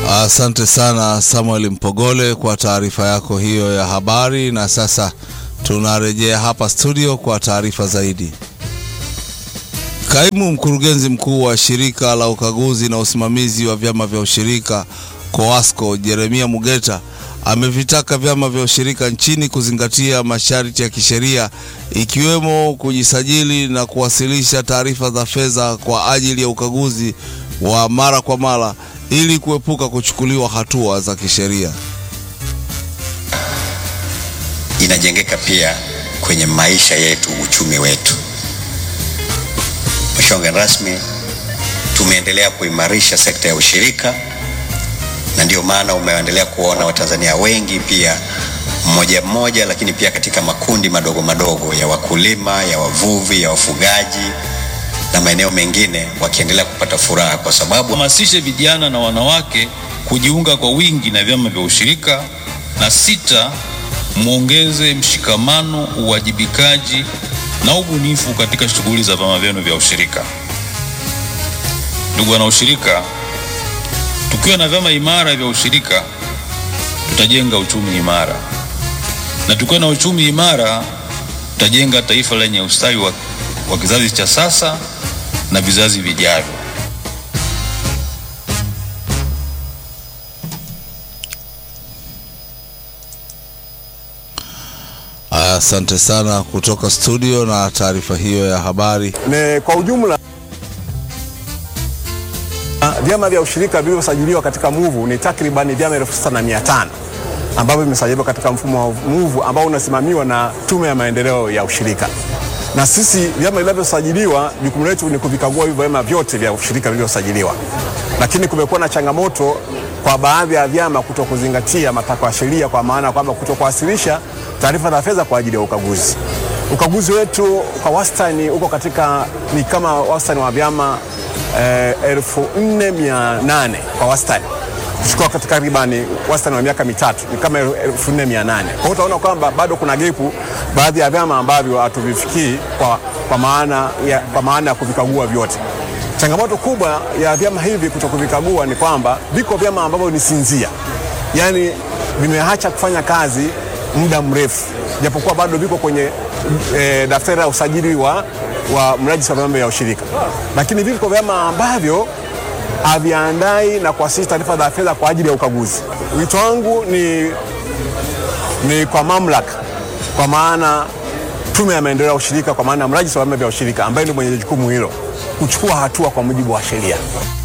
Asante sana Samuel Mpogole kwa taarifa yako hiyo ya habari, na sasa tunarejea hapa studio kwa taarifa zaidi. Kaimu mkurugenzi mkuu wa shirika la ukaguzi na usimamizi wa vyama vya ushirika COASCO Jeremia Mugeta amevitaka vyama vya ushirika nchini kuzingatia masharti ya kisheria ikiwemo kujisajili na kuwasilisha taarifa za fedha kwa ajili ya ukaguzi wa mara kwa mara ili kuepuka kuchukuliwa hatua za kisheria. Inajengeka pia kwenye maisha yetu, uchumi wetu. Mheshimiwa mgeni rasmi, tumeendelea kuimarisha sekta ya ushirika na ndio maana umeendelea kuona Watanzania wengi pia mmoja mmoja, lakini pia katika makundi madogo madogo ya wakulima, ya wavuvi, ya wafugaji na maeneo mengine wakiendelea kupata furaha kwa sababu hamasishe vijana na wanawake kujiunga kwa wingi na vyama vya ushirika. Na sita, mwongeze mshikamano, uwajibikaji na ubunifu katika shughuli za vyama vyenu vya ushirika. Ndugu wanaushirika, tukiwa na vyama imara vya ushirika tutajenga uchumi imara, na tukiwa na uchumi imara tutajenga taifa lenye ustawi wa, wa kizazi cha sasa na vizazi vijavyo. Asante sana kutoka studio na taarifa hiyo ya habari. Ne, kwa ujumla vyama vya ushirika vilivyosajiliwa katika MUVU ni takribani vyama elfu sita na mia tano ambavyo vimesajiliwa katika mfumo wa MUVU ambao unasimamiwa na Tume ya Maendeleo ya Ushirika. Na sisi vyama vinavyosajiliwa, jukumu letu ni kuvikagua hivyo vyama vyote vya ushirika vilivyosajiliwa, lakini kumekuwa na changamoto kwa baadhi ya vyama kuto kuzingatia matakwa ya sheria, kwa maana kwamba kuto kuwasilisha taarifa za fedha kwa ajili ya ukaguzi. Ukaguzi wetu kwa wastani uko katika ni kama wastani wa vyama eh, elfu nne mia nane kwa wastani kuchukua katika takribani wastani wa miaka mitatu ni kama elfu nne mia nane. Kwa hiyo utaona kwamba bado kuna gepu baadhi ya vyama ambavyo hatuvifikii kwa, kwa maana ya, kwa maana ya kuvikagua vyote. Changamoto kubwa ya vyama hivi kuto kuvikagua ni kwamba viko vyama ambavyo ni sinzia, yaani vimeacha kufanya kazi muda mrefu, japokuwa bado viko kwenye e, daftari la usajili wa, wa mrajisi wa vyama vya ushirika, lakini viko vyama ambavyo haviandai na kuwasilisha taarifa za fedha kwa ajili ya ukaguzi. Wito wangu ni, ni kwa mamlaka, kwa maana Tume ya Maendeleo ya Ushirika, kwa maana mrajisi wa vyama vya ushirika ambaye ndio mwenye jukumu hilo, kuchukua hatua kwa mujibu wa sheria.